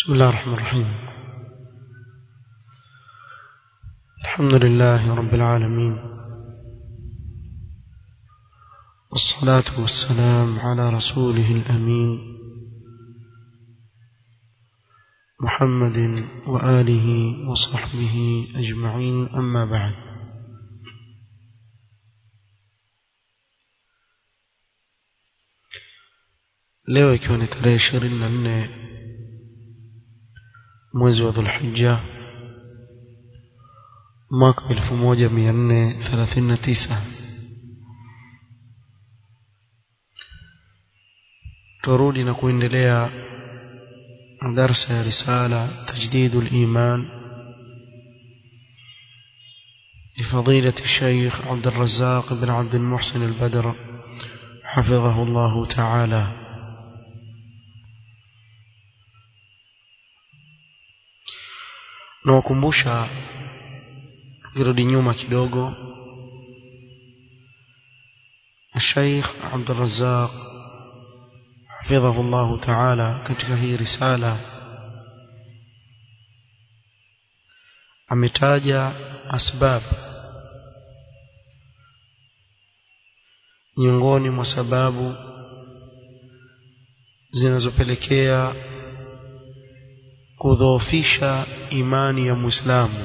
بسم الله الرحمن الرحيم الحمد لله رب العالمين والصلاة والسلام على رسوله الأمين محمد وآله وصحبه أجمعين أما بعد leo ikiwa ni tarehe ishirini na nne mwezi wa dhulhija mwaka elfu moja mia nne thelathini na tisa turudi na kuendelea darsa ya risala tajdidu liman لفضيلة الشيخ عبد الرزاق بن عبد المحسن البدر حفظه الله تعالى nawakumbusha kirudi nyuma kidogo Sheikh Abdul Razzaq hafidhahu Allah Ta'ala katika hii risala ametaja asbab miongoni mwa sababu zinazopelekea kudhoofisha imani ya Muislamu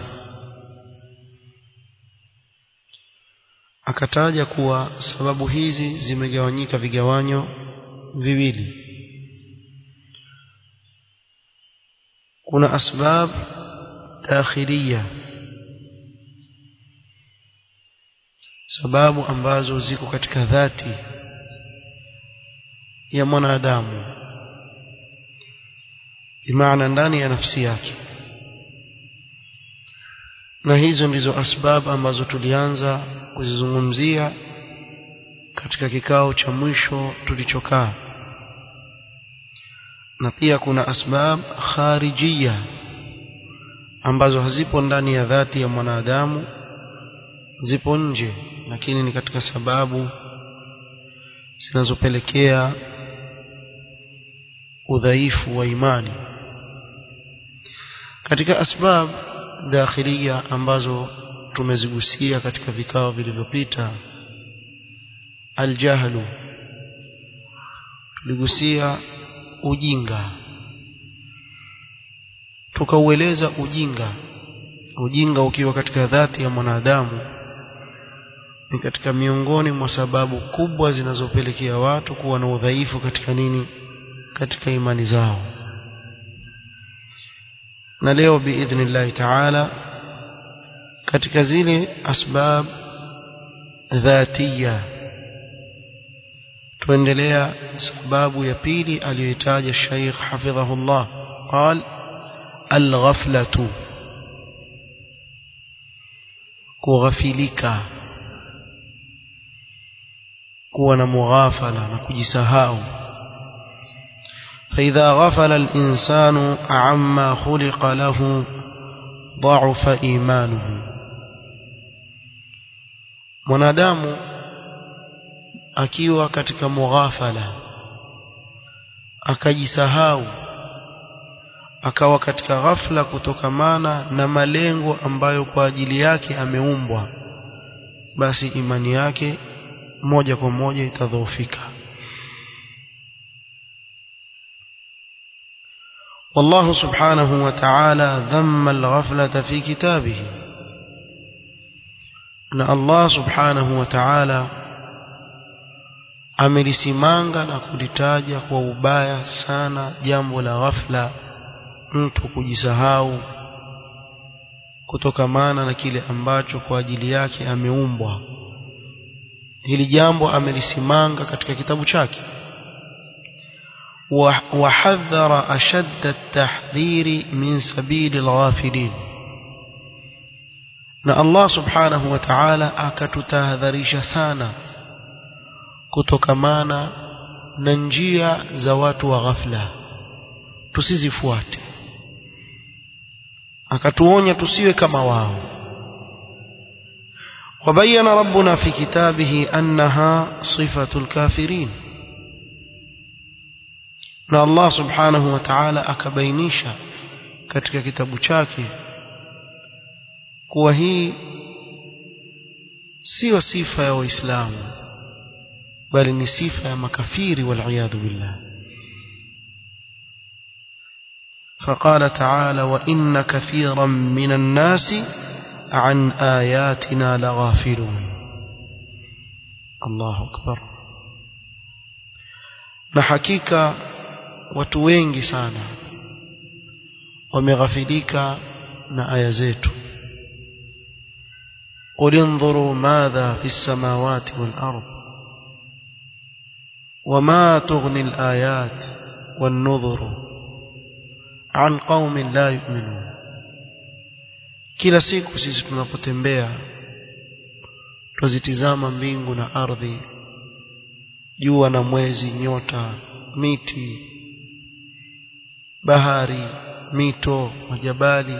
akataja kuwa sababu hizi zimegawanyika vigawanyo viwili kuna asbab dakhiliya sababu ambazo ziko katika dhati ya mwanadamu bimaana ndani ya nafsi yake na hizo ndizo asbab ambazo tulianza kuzizungumzia katika kikao cha mwisho tulichokaa na pia kuna asbab kharijia ambazo hazipo ndani ya dhati ya mwanadamu zipo nje lakini ni katika sababu zinazopelekea udhaifu wa imani katika asbab dakhilia ambazo tumezigusia katika vikao vilivyopita aljahlu tuligusia ujinga tukaueleza ujinga ujinga ukiwa katika dhati ya mwanadamu ni katika miongoni mwa sababu kubwa zinazopelekea watu kuwa na udhaifu katika nini katika imani zao na leo biidhnillahi taala katika zile asbab dhatiya tuendelea sababu ya pili aliyoitaja Sheikh hafidhahullah qal alghaflatu kughafilika kuwa na mughafala na kujisahau فإذا غفل الإنسان عما خلق له ضعف إيمانه mwanadamu akiwa katika mughafala akajisahau akawa katika ghafla kutokamana na malengo ambayo kwa ajili yake ameumbwa basi imani yake moja kwa moja itadhoofika والله سبحانه وتعالى ذم الغفلة في كتابه أن الله سبحانه وتعالى amelisimanga na kulitaja kwa ubaya sana jambo la ghafla mtu kujisahau kutokamana na kile ambacho kwa ajili yake ameumbwa hili jambo amelisimanga katika kitabu chake وحذر أشد التحذير من سبيل الغافلين na Allah subhanahu wa ta'ala akatutahadharisha sana kutokamana na njia za watu wa ghafla tusizifuate akatuonya tusiwe kama wao وبين ربنا في كتابه أنها صفة الكافرين na Allah subhanahu wa ta'ala akabainisha katika kitabu chake kuwa hii sio sifa ya waislamu bali ni sifa ya makafiri waliyadhu billah فقال تعالى وإن كثيرا من الناس عن آياتنا لغافلون الله أكبر na hakika watu wengi sana wameghafilika na aya zetu قل انظروا ماذا في السماوات والأرض وما تغني الآيات والنظر عن قوم لا يؤمنون kila siku sisi tunapotembea twazitizama mbingu na ardhi jua na mwezi nyota miti bahari mito majabali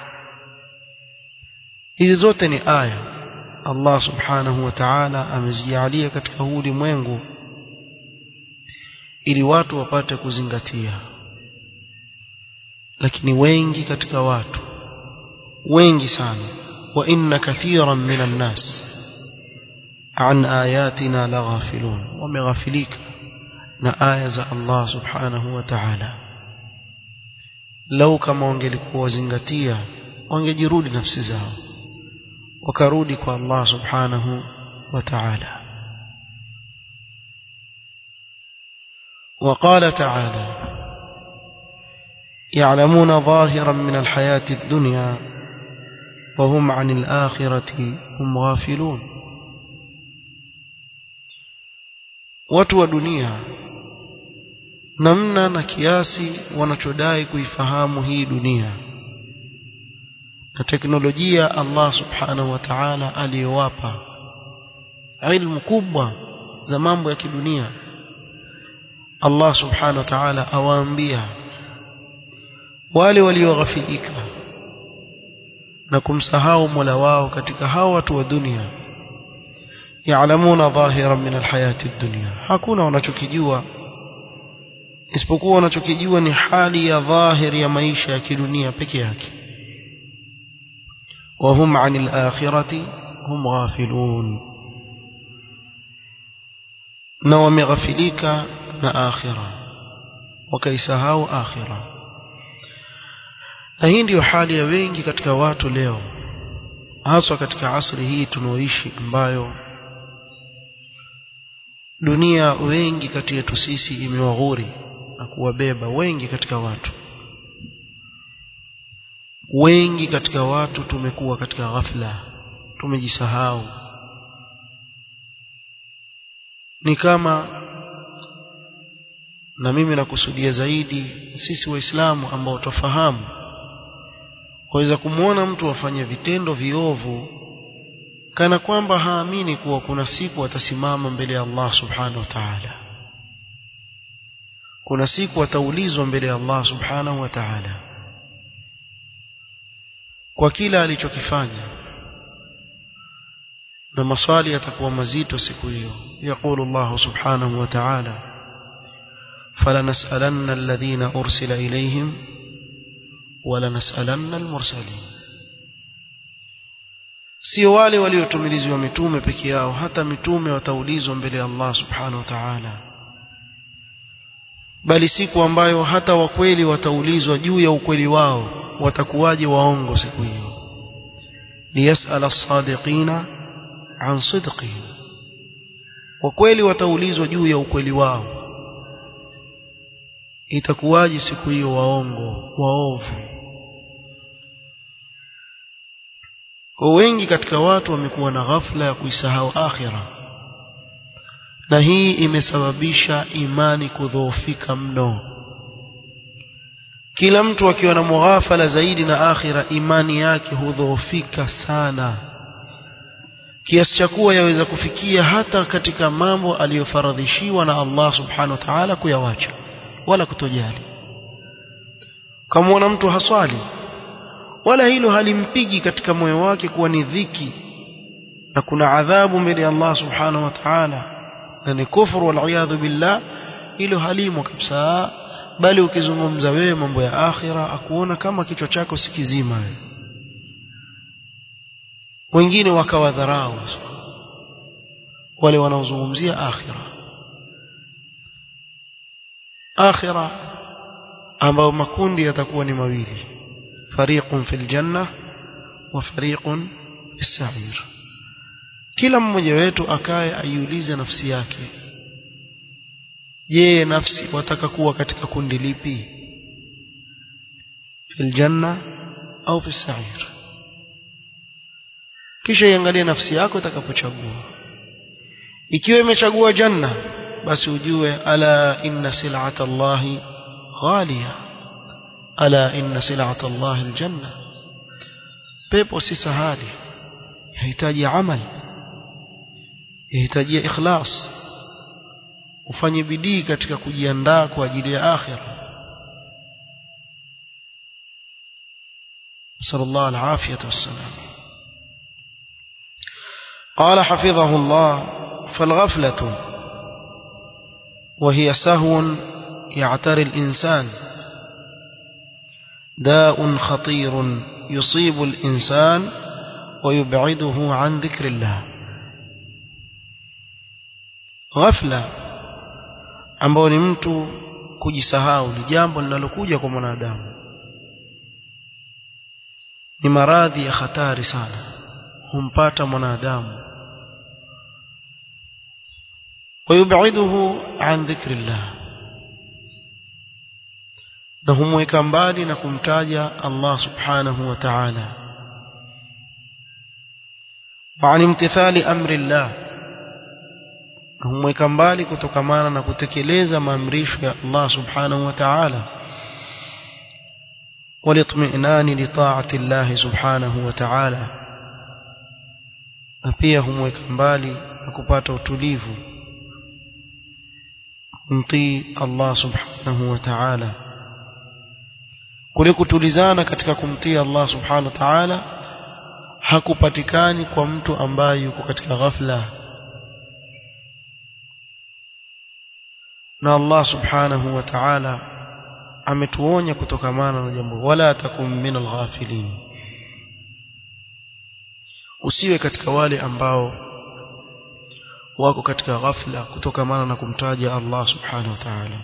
hizi zote ni aya Allah subhanahu wa ta'ala amezijalia katika huu ulimwengu ili watu wapate kuzingatia lakini wengi katika watu wengi sana wa inna kathiran minan nas an ayatina laghafilun wameghafilika na aya za Allah subhanahu wa ta'ala lau kama wangelikuwa wazingatia wangejirudi nafsi zao wakarudi kwa Allah subhanahu wa ta'ala وقال تعالى يعلمون ظاهرا من الحياة الدنيا وهم عن الآخرة هم غافلون watu wa dunia namna na kiasi wanachodai kuifahamu hii dunia na teknolojia Allah subhanahu wa ta'ala aliyowapa ilmu kubwa za mambo ya kidunia Allah subhanahu wa ta'ala awaambia wale walioghafilika na kumsahau Mola wao katika hao watu wa dunia yaalamuna dhahiran min alhayati dunya hakuna wanachokijua isipokuwa wanachokijua ni hali ya dhahiri ya maisha ya kidunia peke yake وهم عن الآخرة هم غافلون na wameghafilika na akhira wakaisahau akhira na hii ndiyo hali ya wengi katika watu leo haswa katika asri hii tunaoishi ambayo dunia wengi kati yetu sisi imewaghuri na kuwabeba wengi katika watu wengi katika watu tumekuwa katika ghafla tumejisahau ni kama na mimi nakusudia zaidi sisi waislamu ambao tufahamu waweza kumwona mtu afanye vitendo viovu kana kwamba haamini kuwa kuna siku atasimama mbele ya Allah subhanahu wa ta'ala kuna siku ataulizwa mbele ya Allah subhanahu wa ta'ala kwa kila alichokifanya na maswali yatakuwa mazito siku hiyo yaqulu Allah subhanahu wa ta'ala falanas'alanna alladhina ursila ilayhim walanas'alanna almursalin sio wale waliotumilizwa mitume peke yao hata mitume wataulizwa mbele ya Allah subhanahu wa ta'ala bali siku ambayo hata wakweli wataulizwa juu ya ukweli wao watakuwaje waongo siku hiyo liyasala as-sadiqina an sidqihim wakweli wataulizwa juu ya ukweli wao itakuwaje siku hiyo waongo waovu kwa wengi katika watu wamekuwa na ghafla ya kuisahau akhira na hii imesababisha imani kudhoofika mno kila mtu akiwa na mughafala zaidi na akhira imani yake hudhoofika sana kiasi cha kuwa yaweza kufikia hata katika mambo aliyofaradhishiwa na Allah subhanahu wa ta'ala kuyawacha wala kutojali kama mtu haswali wala hilo halimpigi katika moyo wake kuwa ni dhiki na kuna adhabu mbele ya Allah subhanahu wa ta'ala na ni kufuru wal billah hilo halimo kabisa bali ukizungumza wewe mambo ya akhira akuona kama kichwa chako si kizima wewe wengine wakawadharau wale wanaozungumzia akhira akhira ambao makundi yatakuwa ni mawili fariqun fil janna wa fariqun fis sa'ir kila mmoja wetu akae aiulize nafsi yake je nafsi wataka kuwa katika kundi lipi fil janna au fis sa'ir kisha iangalie nafsi yako itakapochagua ikiwa imechagua janna basi ujue ala inna sil'ata Allahi ghaliya ala inna sil'ata Allahi aljanna pepo si sahali yahitaji amal yahitaji ikhlas ufanye bidii katika kujiandaa kwa ajili ya akhira sallallahu alafiyata wassalam قال حفظه الله فالغفلة وهي سهو يعتري الإنسان داء خطير يصيب الإنسان ويبعده عن ذكر الله غفلة ambao ni mtu kujisahau ni jambo linalokuja kwa mwanadamu ni maradhi ya hatari sana humpata mwanadamu ويبعده عن ذكر الله na humweka mbali na kumtaja Allah subhanahu wa ta'ala wa an imtithali amri Allah na humweka mbali kutokamana na kutekeleza maamrisho ya Allah subhanahu wa ta'ala walitminani li ta'ati Allah subhanahu wa ta'ala na pia humweka mbali na kupata utulivu kumtii Allah subhanahu wa ta'ala kule kutulizana katika kumtii Allah subhanahu wa ta'ala hakupatikani kwa mtu ambaye yuko katika ghafla na Allah subhanahu wa ta'ala ametuonya kutokamana na jambo wala takum min alghafilin usiwe katika wale ambao wako katika ghafla kutokamana na kumtaja Allah subhanahu wa ta'ala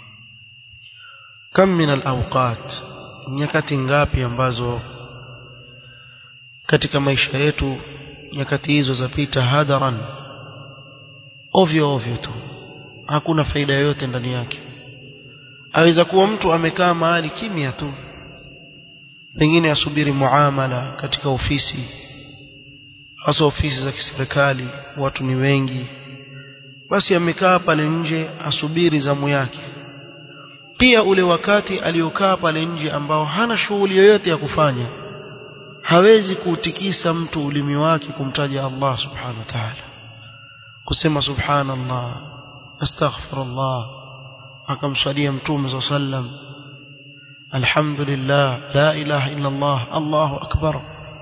kam min alawqat nyakati ngapi ambazo katika maisha yetu nyakati hizo zapita hadaran ovyo ovyo tu hakuna faida yoyote ndani yake aweza kuwa mtu amekaa mahali kimya tu pengine asubiri muamala katika ofisi hasa ofisi za kiserikali watu ni wengi basi amekaa pale nje asubiri zamu yake pia ule wakati aliokaa pale nje ambao hana shughuli yoyote ya kufanya hawezi kuutikisa mtu ulimi wake kumtaja Allah subhanahu wa ta'ala kusema subhanallah astaghfirullah akamswalia mtume sallam alhamdulillah la ilaha illa Allah Allahu akbar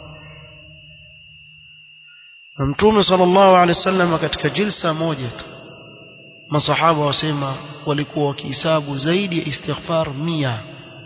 mtume sallallahu alaihi wasallam katika jilsa moja tu masahaba wasema walikuwa wakihesabu zaidi ya istighfar mia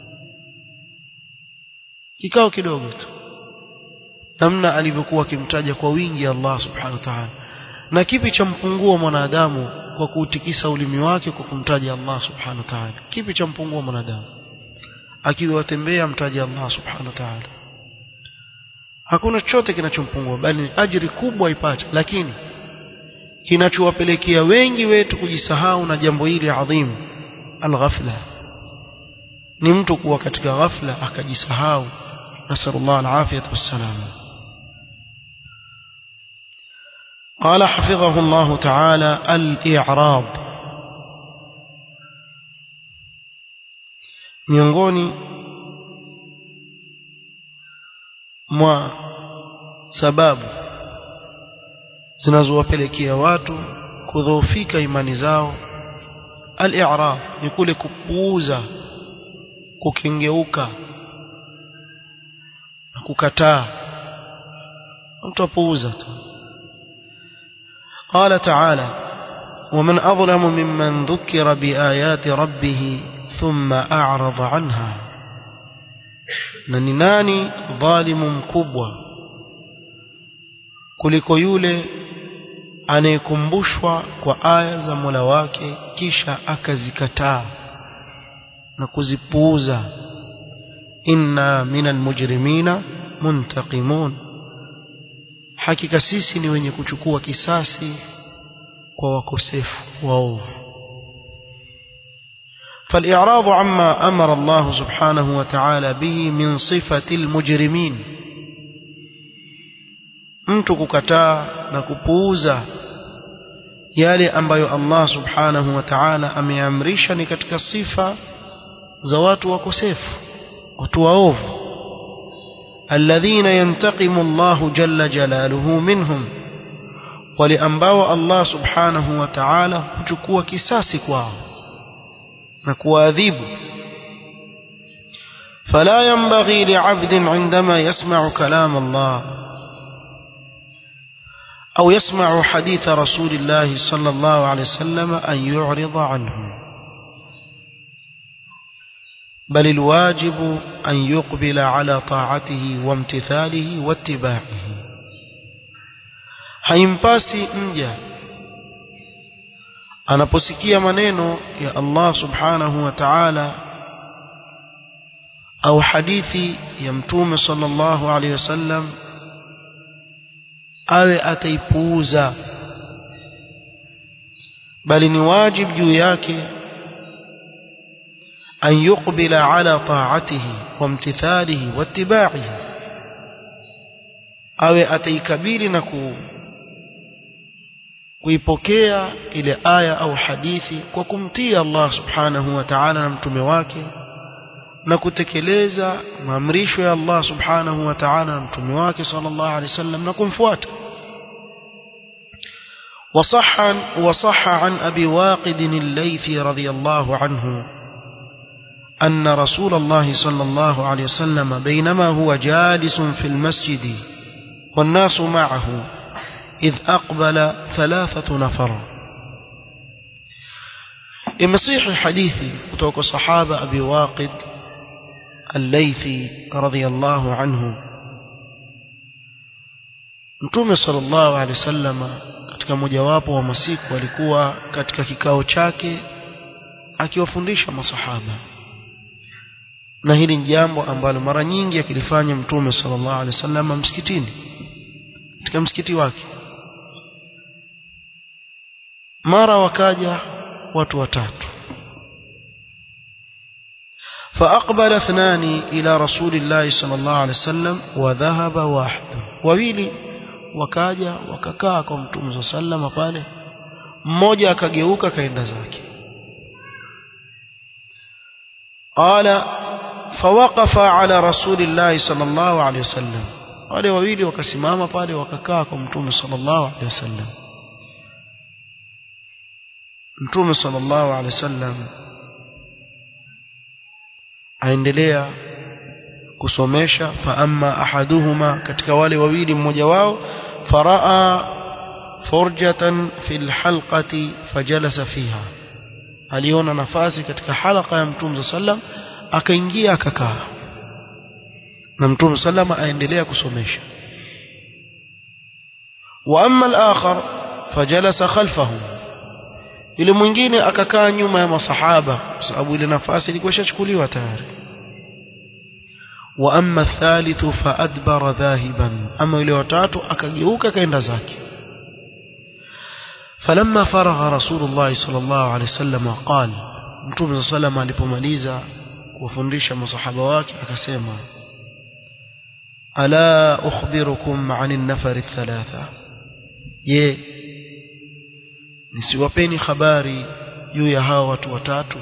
kikao kidogo tu namna alivyokuwa akimtaja kwa wingi Allah subhanahu wa ta'ala na kipi cha mpungua mwanadamu kwa kuutikisa ulimi wake kwa kumtaja Allah subhanahu wa ta'ala kipi cha mpungua mwanadamu akiwa watembea mtaja Allah subhanahu wa ta'ala hakuna chochote kinachompungua bali ni ajiri kubwa ipate lakini kinachowapelekea wengi wetu kujisahau na jambo hili adhimu alghafla ni mtu kuwa katika ghafla akajisahau nasallallahu alafiyat wassalam قال حفظه الله تعالى الإعراض miongoni mwa sababu zinazowapelekea watu kudhoofika imani zao al-i'rab ni kule kupuuza kukengeuka na kukataa mtu apuuza tu قال تعالى ومن أظلم ممن ذكر بآيات ربه ثم أعرض عنها نناني ظالم مكبوة kuliko yule anayekumbushwa kwa aya za Mola wake kisha akazikataa na kuzipuuza inna minal mujrimina muntaqimun hakika sisi ni wenye kuchukua kisasi kwa wakosefu waovu فالإعراض عما أمر الله سبحانه وتعالى به من صفة المجرمين mtu kukataa na kupuuza yale ambayo Allah subhanahu wa ta'ala ameamrisha ni katika sifa za watu wakosefu watu waovu alladhina yantaqimu Allahu jalla jalaluhu minhum wale ambao Allah subhanahu wa ta'ala huchukua kisasi kwao na kuadhibu فلا ينبغي لعبد عندما يسمع كلام الله أو يسمع حديث رسول الله صلى الله عليه وسلم أن يعرض عنه بل الواجب أن يقبل على طاعته وامتثاله واتباعه haimpasi mja anaposikia maneno ya Allah subhanahu wa ta'ala au hadithi ya mtume sallallahu alaihi wasallam awe ataipuuza bali ni wajib juu yake an yuqbila ala ta'atihi wa imtithalihi wa ittiba'ihi awe ataikabili na ku kuipokea ile aya au hadithi kwa kumtii Allah subhanahu wa ta'ala na mtume wake na kutekeleza maamrisho ya Allah subhanahu wa ta'ala na mtume wake sallallahu alaihi wasallam na kumfuata وصح وصح عن أبي واقد الليثي رضي الله عنه أن رسول الله صلى الله عليه وسلم بينما هو جالس في المسجد والناس معه إذ أقبل ثلاثة نفر إمصيح حديثي وتوك صحابة أبي واقد الليثي رضي الله عنه Mtume sallallahu alaihi wasallam katika mojawapo wa masiku alikuwa katika kikao chake akiwafundisha masahaba na hili ni jambo ambalo mara nyingi akilifanya Mtume sallallahu alaihi wasallam msikitini katika msikiti wake mara wakaja watu watatu فأقبل اثنان إلى رسول الله صلى الله عليه وسلم وذهب واحد wawili wakaja wakakaa kwa mtume sallama pale mmoja akageuka kaenda zake qala fawaqafa ala rasulillahi sallallahu alayhi wasallam wale wawili wakasimama pale wakakaa kwa mtume sallallahu alayhi wasallam mtume sallallahu alayhi wasallam aendelea kusomesha fa amma ahaduhuma katika wale wawili mmoja wao faraa furjatan fil halqati fajalasa fiha aliona nafasi katika halqa ya mtume sallam akaingia akakaa na mtume sallam aendelea kusomesha wa amma al-akhar fajalasa khalfahu yule mwingine akakaa nyuma ya masahaba kwa sababu ile nafasi ilikuwa ishachukuliwa tayari wa amma thalithu faadbara dhahiban ama yule watatu akageuka kaenda zake falamma faragha rasulullah sallallahu alaihi wasallam qala mtume sallam alipomaliza kuwafundisha masahaba wake akasema ala ukhbirukum an an-nafar ath-thalatha je nisiwapeni habari juu ya hao watu watatu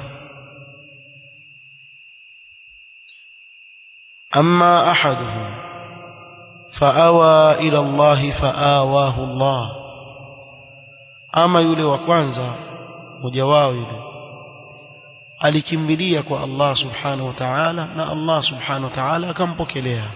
أما أحدهم فأوى إلى الله فآواه الله أما يولي وكوانزا مجواه يولي alikimbilia kwa Allah subhanahu wa ta'ala na Allah subhanahu wa ta'ala akampokelea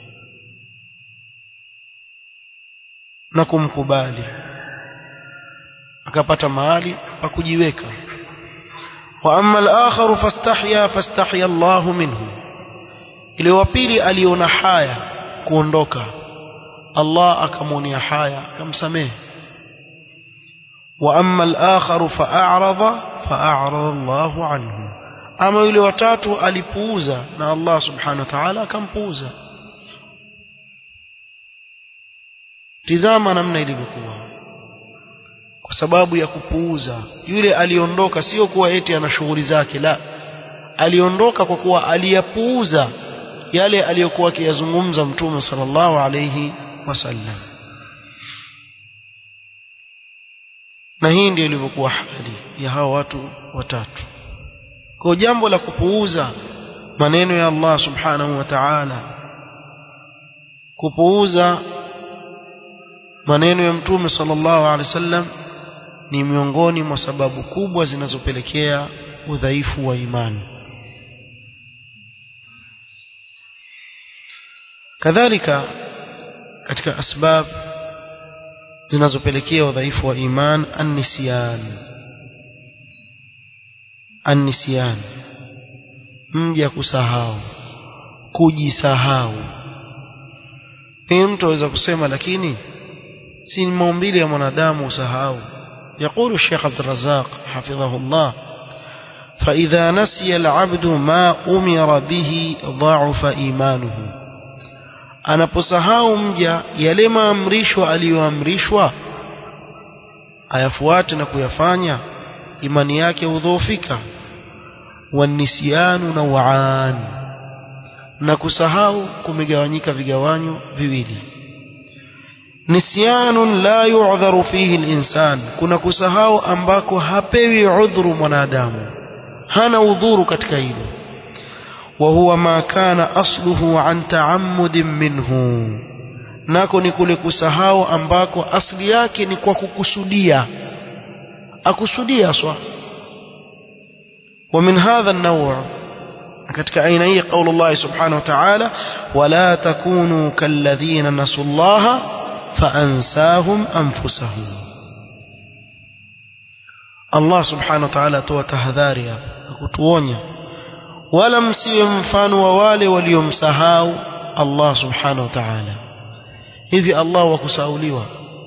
na kumkubali akapata mahali pa kujiweka واما الاخر فاستحيا فاستحيا الله منه ile wa pili aliona haya kuondoka Allah akamwonea haya akamsamehe wa amma al-akhar fa'arada fa'arada Allahu anhu ama yule watatu alipuuza na Allah subhanahu wa ta'ala akampuuza tizama namna ilivyokuwa kwa sababu ya kupuuza yule aliondoka sio kuwa eti ana shughuli zake la aliondoka kwa kuwa aliyapuuza yale aliyokuwa akiyazungumza mtume sallallahu alayhi wasallam na hii ndio ilivyokuwa hali ya hao watu watatu kwa jambo la kupuuza maneno ya Allah subhanahu wa ta'ala kupuuza maneno ya mtume sallallahu alaihi wasallam ni miongoni mwa sababu kubwa zinazopelekea udhaifu wa imani kadhalika katika asbab zinazopelekea udhaifu wa iman an-nisyan an-nisyan mja kusahau kujisahau pia mtu aweza kusema lakini si maumbile ya mwanadamu usahau يقول الشيخ عبد الرزاق حفظه الله فإذا نسي العبد ما أمر به ضعف إيمانه anaposahau mja yale maamrishwa aliyoamrishwa ayafuate na kuyafanya imani yake hudhoofika wanisianu nawaan na kusahau kumegawanyika vigawanyo viwili nisyanun la yu'dharu fihi al-insan kuna kusahau ambako hapewi udhuru mwanadamu hana udhuru katika hilo wa huwa ma kana asluhu an ta'ammudin minhu nako ni kule kusahau ambako asli yake ni kwa kukusudia akusudia swa ومن هذا النوع katika aina hii قول الله سبحانه وتعالى ولا تكونوا كالذين نسوا الله فأنساهم أنفسهم الله سبحانه وتعالى atoa tahadhari hapa kutuonya wala msiwe mfano wa wale waliomsahau Allah subhanahu wa ta'ala hivi Allah wakusauliwa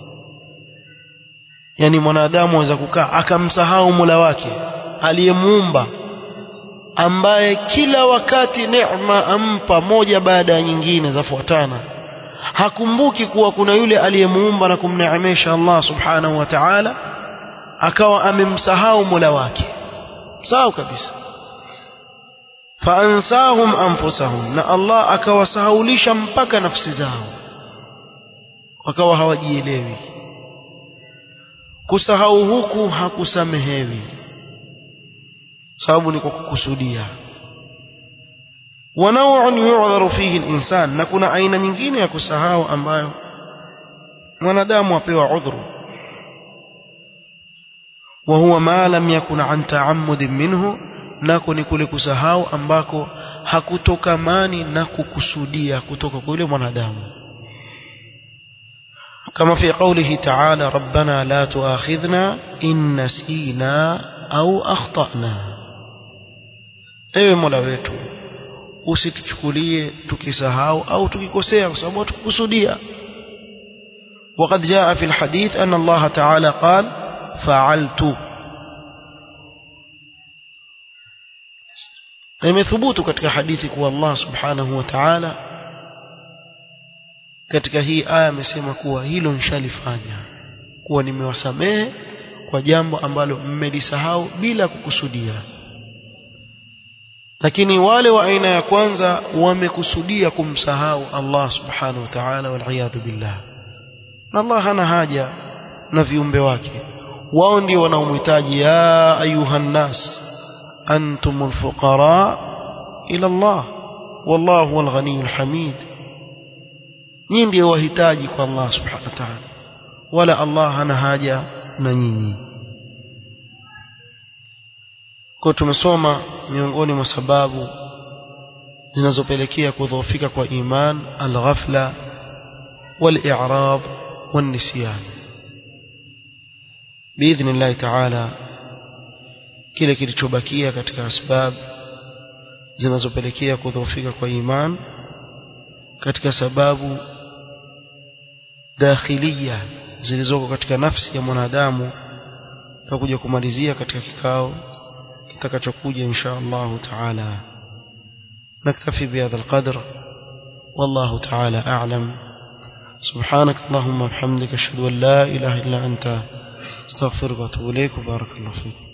yani mwanadamu aweza kukaa akamsahau Mola wake aliyemuumba ambaye kila wakati neema ampa moja baada ya nyingine zafuatana hakumbuki kuwa kuna yule aliyemuumba na kumneemesha Allah subhanahu wa ta'ala akawa amemsahau Mola wake sawa kabisa faansahum anfusahum na Allah akawasahaulisha mpaka nafsi zao wakawa hawajielewi kusahau huku hakusamehewi sababu ni kwa kukusudia ونوع يعذر فيه الإنسان na kuna aina nyingine ya kusahau ambayo mwanadamu apewa udhuru وهو ما لم يكن عن تعمد منه nako ni kule kusahau ambako hakutokamani na kukusudia kutoka kwa yule mwanadamu kama fi qawlihi ta'ala rabbana la tu'akhidhna in nasina au akhtana ewe mola wetu usituchukulie tukisahau au tukikosea kwa sababu tukukusudia وقد جاء في الحديث أن الله تعالى قال فعلت imethubutu katika hadithi kuwa Allah subhanahu wa ta'ala katika hii aya amesema kuwa hilo nishalifanya kuwa nimewasamehe kwa jambo ambalo mmelisahau bila kukusudia lakini wale wa aina ya kwanza wamekusudia kumsahau Allah subhanahu wa ta'ala wal billah na Allah hana haja na viumbe wake wao ndio wanaomhitaji ya ayuhan nas antumul fuqara ila Allah wallahu huwal ghaniyul hamid nyinyi ndio wahitaji kwa Allah subhanahu wa ta'ala wala Allah hana haja na nyinyi kwa tumesoma miongoni mwa sababu zinazopelekea kudhoofika kwa iman al-ghafla wal-i'rad wan-nisyan باذن الله تعالى kile kilichobakia katika asbab zinazopelekea kudhoofika kwa iman katika sababu dakhilia zilizoko katika nafsi ya mwanadamu tutakuja kumalizia katika kikao kitakachokuja insha Allah taala نكتفي بهذا القدر والله تعالى أعلم سبحانك اللهم وبحمدك أشهد أن لا إله إلا أنت استغفرك واتوب إليك وبارك الله فيك